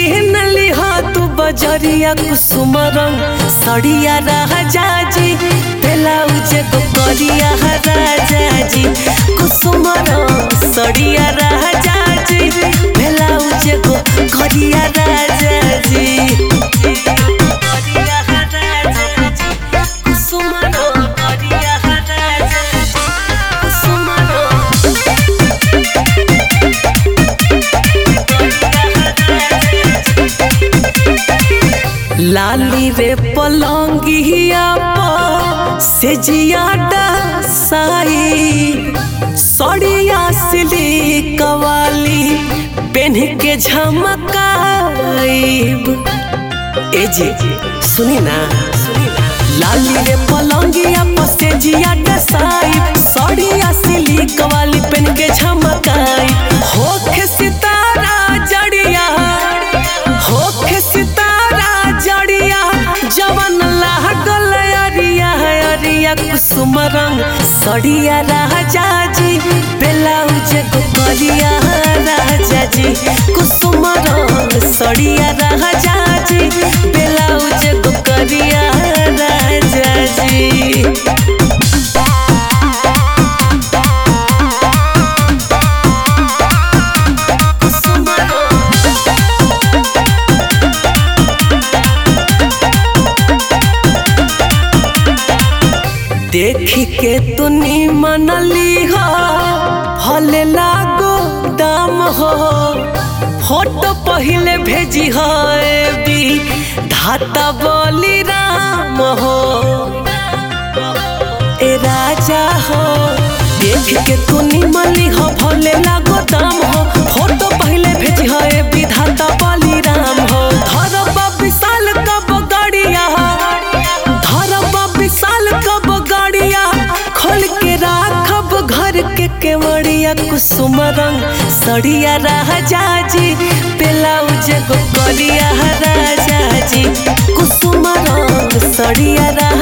किन लिहा तू बजरिया कुसुम रंग सड़िया राजा जी ब्लाउज को करिया राजा जी कुसुम रंग सड़िया राजा जी ब्लाउज को करिया राजा जी करिया राजा जी कुसुम रंग करिया राजा जी कुसुम रंग लाली रे पलंगिया पर से जियाडा साई सड़िया सिली कवाली पेन के झमकाइब ए जी सुनी ना लाली रे पलंगिया पर से जियाडा साई सड़िया सिली कवाली पेन के झमकाई होखे सितारा जड़िया होखे सितारा जड़िया जवन लागल अरिया अरिया कुसुम रंग सड़िया राजा जी ब्लाउज को करिया राजा जी कुसुम रंग सड़िया राजा जी ब्लाउज को करिया राजा जी कुसुम रंग देखी के तुनी मनली हो हले लागो दाम हो फोटो पहले भेजी हो बी धाता बोली राम हो ए राजा हो देख के तुनी मली हो भले लागो दाम हो फोटो पहले भेजी हो ए विधाता बली राम हो धरब विशाल कब गड़िया धरब विशाल कब गड़िया खोल के राखब घर के केवड़िया कुसुम रंग सड़िया राजा जी ब्लाउज गो करिया राजा जी कुसुम रंग सड़िया राजा